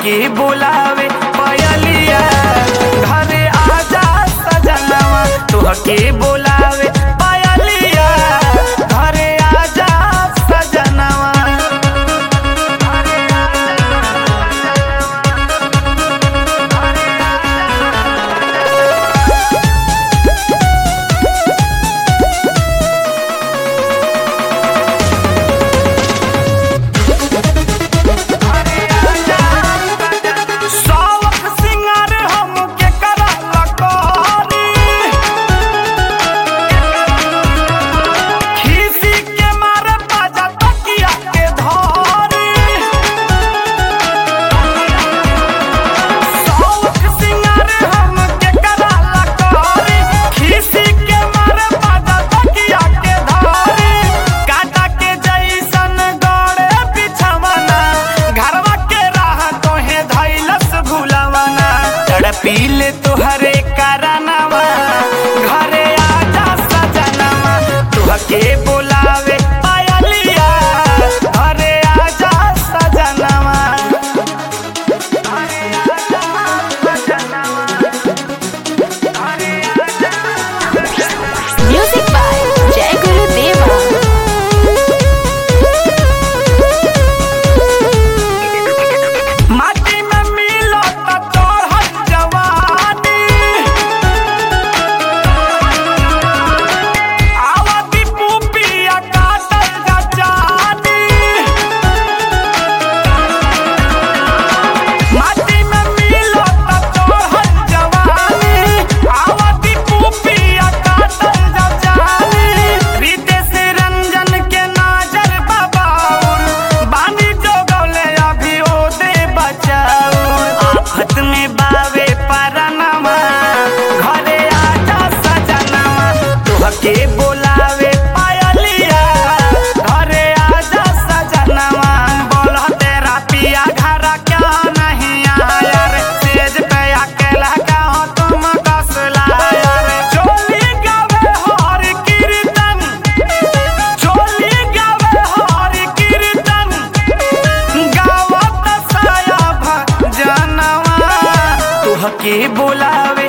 तुहके बोलावे पयलिया घरे आजा सजनवा तुहके बोलावे पयलिया घरे आजा सजनवा सौख सिंगार हमके कराला कोरी खीसी के मारे बाजा तकिया के धरी सौख सिंगार हमके कराला कोरी खीसी के मारे बाजा तकिया के धरी काटा के जैसन गड़े बिछवना घरवा के राह तोहे धैलस भुलवना तड़पीले तोहरे करनवा घरे आजा सजनवा तुहके बोलावे पायलिया घरे आजा सजनवा घरे आजा सजनवा घरे आजा Music by Jai Guru Deva. माटी में मिलो त तोहर जवानी आवादी पुपिया काटल गजानी माटी में मिलो त तोहर जवानी आवादी पुपिया काटल गजानी रीते से रंजन के नाजर बाबाउर बानी जो गौले अभी ओ दे बचाऊ आफत में बावे परनवा घरे आजा सजनवा तुहके बोलावे पायलिया घरे आजा सजनवा बोल तेरा पिया घर क्या नहीं आया रे सेज पे अकेला कहो तुम कस लाया रे चोली गावे हर कीर्तन चोली गावे हर कीर्तन गावत साया भजनवा तुहके बोलावे